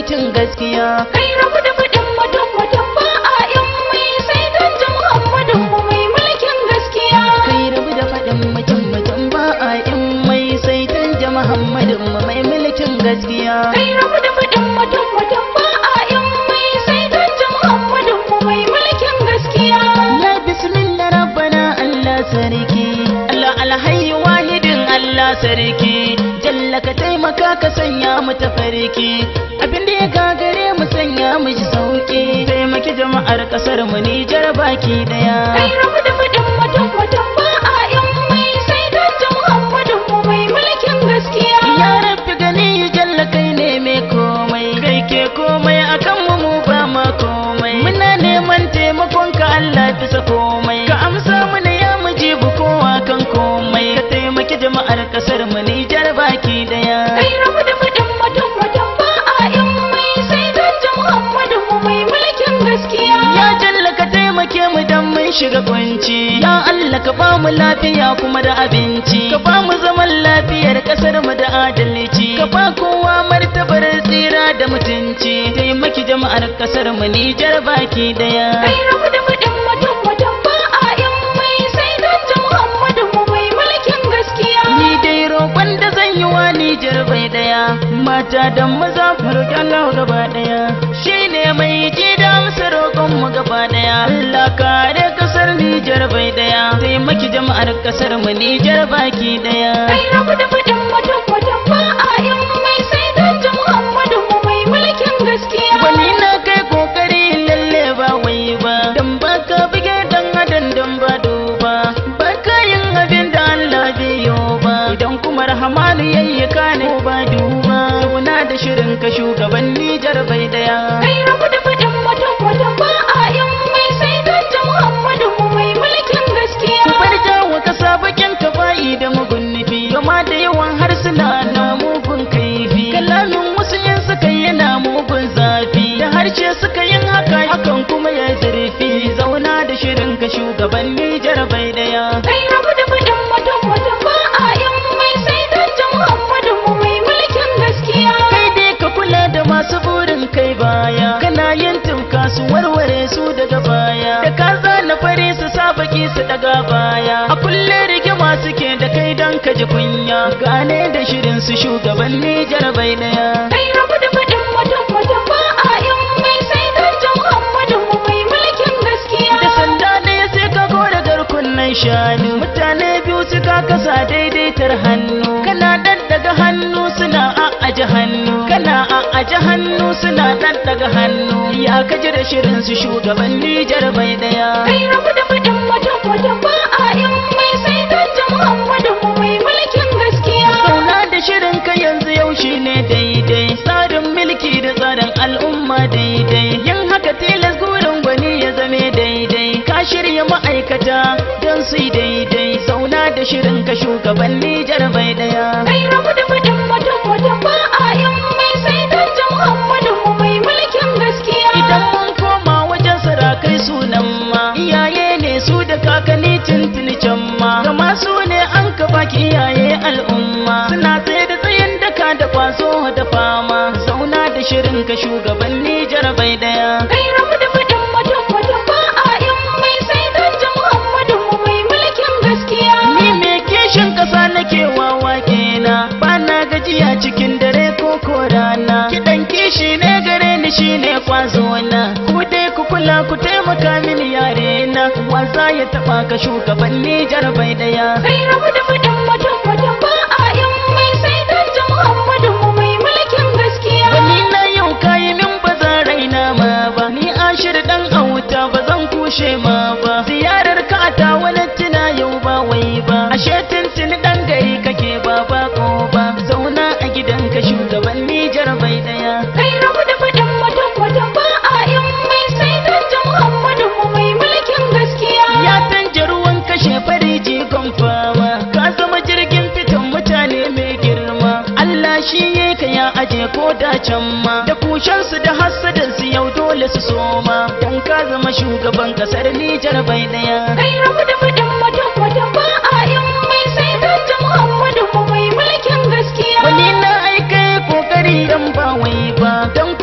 mulkin gaskiya Kai rabu da faɗin mutum mutum ba a yan mai sai don ji Muhammadin mu mai mulkin gaskiya. kai rabu da faɗin mutum mutum ba a in mai sai canja muhammadin mu mai mulkin gaskiya Kai rabu da faɗin mutum mutum ba a yan mai sai don ji Muhammadin mu mai mulkin gaskiya. ya bismillah rabbana allah sarki allah alhayy wahidin allah sarki jalla ka taimaka ka sanya mu tafarki abinda ya gagare mu sanya mu ji sauki taimaki jama'ar kasar mu Nijar baki daya Kai rabu da faɗin mutum mutum ba a yan mai sai don ji Muhammadin mu mai mulkin gaskiya. Ya rabbi gani jalla kai ne mai komai kai ke komai akan mu mu ba ma komai muna neman taimakon ka Allah bisa komai ka amsa mana ya mujibu kowa kan komai ka taimaki jama'ar kasar mu Nijar baki daya Kai rabu da faɗin mutum mutum ba a yan mai sai don ji Muhammadin mu mai mulkin gaskiya. Ya jalla ka taimake mu dan mun shiga kunci Ya Allah ka ba mu lafiya kuma da abinci Ka ba mu zaman lafiyar kasar mu da adalci Ka ba kowa martabar tsira da mutunci Taimaki jama'ar kasar mu Nijar baki daya Kai rabu da faɗin mutum mutum ba a yan mai sai don ji Muhammadin mu mai mulkin gaskiya. Ni dai roƙon da zan yi wa Nijar bai daya Mata da maza mu roƙi Allah gaba daya Shine mai ji da amsa roƙon mu gaba daya Allah kare kasar Nijar bai daya Taimaki jama'ar kasar mu Nijar baki daya Kai rabu da faɗin mutum mutum ba a yan mai sai don ji Muhammadin mu mai mulkin gaskiya. Wani na kai kokari lalle ba wai ba Dan baka bige dan adan dan ba duba Baka yin abin da Allah bai yi ba Idan kuma rahamanu yayi ka ne ba duba Zauna da shirin ka shugaban Nijar bai daya Kai rabu da faɗin mutum mutum ba a yan mai sai don ji Muhammadin mu mai mulkin gaskiya. Bar jawo kasa bakin ka bayi da mugun nufi Gama da yawan harsuna na mugun kaifi Kalamin wasu yin suka yana mugun zafi Da harshe suka yin haka hakan kuma ya zurfi Zauna da shirin ka shugaban Nijar bai daya Kai rabu da faɗin mutum mutum ba a yan mai sai don ji Muhammadin mu mai mulkin gaskiya. Kai dai ka kula da masu burin kai baya Kana yin tumka su warware su daga baya Da ka zana fare su sa baki su daga baya A kulle rigima suke da kai don ka ji kunya Gane da shirin su shugaban Nijar bai daya Kai rabu da faɗin mutum mutum ba a yan mai sai don ji Muhammadin mu mai mulkin gaskiya. Da sanda ɗaya sai ka gora garkunan shanu Mutane biyu suka kasa daidaitar hannu Kana ɗaɗɗaga hannu suna a'aje hannu Kana a'aje hannu suna ɗaɗɗaga hannu Ya kaji da shirin su shugaban Nijar bai daya Kai rabu da faɗin mutum mutum ba a yan mai sai don ji Muhammadin mu mai mulkin gaskiya. Zauna da shirin ka yanzu yau shine daidai Tsarin mulki da tsarin al'umma daidai Yin haka tilas gurin gwani ya zame daidai Ka shirya ma'aikata don su yi daidai Zauna da shirin ka shugaban Nijar bai daya Kai rabu da faɗin mutum mutum ba a yan mai sai don ji Muhammadin mu mai mulkin gaskiya. Idan mun koma wajen sarakai sunan ma Iyaye ne su da kakanni tuntuni can ma Gama su ne an ka baki iyaye al'umma Suna tsaye da tsayin daka da kwazo da fama Zauna da shirin ka shugaban Nijar bai daya Kai rabu da faɗin mutum mutum ba a yan mai sai don ji Muhammadin mu mai mulkin gaskiya. Ni me kishin kasa nake wawa kena ba na gajiya cikin dare ko ko rana kidan kishi ne gare ni shine kwazo na ku dai ku kula ku taimaka mini yare na wasa ya taba ka shugaban Nijar bai daya Kai rabu da faɗin mutum mutum ba a yan mai sai don ji Muhammadin mu mai mulkin gaskiya. Wani na yau kayi min ba za raina ma ba Ni ashir dan auta ba zan kushe ma ba Ziyarar ka ta wani tuna yau ba wai ba Ashe tuntuni dan gari kake ba ba ko ba Zauna a gidanka shugaban Nijar bai daya Kai rabu da faɗin mutum mutum ba a yan mai sai don ji Muhammadin mu mai mulkin gaskiya. Ya canja ruwan kashe fari jigon fama Ka zama jirgin fitan mutane mai girma Allah shi ya ka ya aje ko da can ma Da kushensu da hassadansu yau dole su soma Dan ka zama shugaban kasar Nijar bai daya Kai rabu da faɗin mutum mutum ba a yan mai sai don ji Muhammadin mu mai mulkin gaskiya. Wani na aika kokari dan ba wai ba Dan ko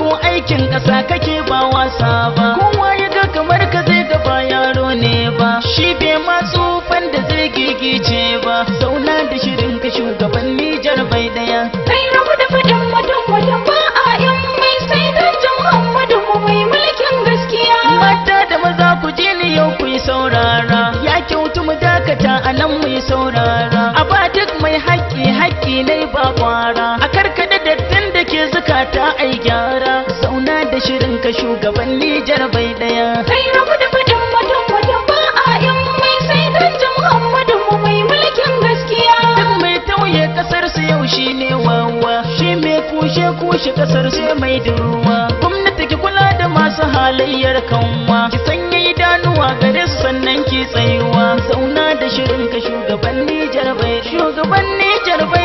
mulkin ƙasa kake ba wasa ba kowa ya ga kamar ka zai ga ba yaro ne ba shi bai ma tsufan da zai gigice ba zauna da shirin ka shugaban Nijar bai daya Kai rabu da faɗin mutum mutum ba a yin mai sai don jin Muhammadu mu mai mulkin gaskiya. mata da maza ku je ni yau ku yi saurara ya kyautu mu dakata a nan mu yi saurara a ba duk mai haƙƙi haƙƙi ne ba kwara a karkada dattin da ke zukata ai gyara zauna da shirin ka shugaban Nijar bai daya Kai rabu da faɗin mutum mutum ba a yin mai sai don jin Muhammadu mu mai mulkin gaskiya. duk mai tauye kasar su yau shine wawa shi mai kushe kushe kasar su mai duruwa gwamnati ki kula da masu halayyar kanwa ki sanya idanuwa gare su sannan ki tsayuwa zauna da shirin ka shugaban Nijar bai shugaban Nijar bai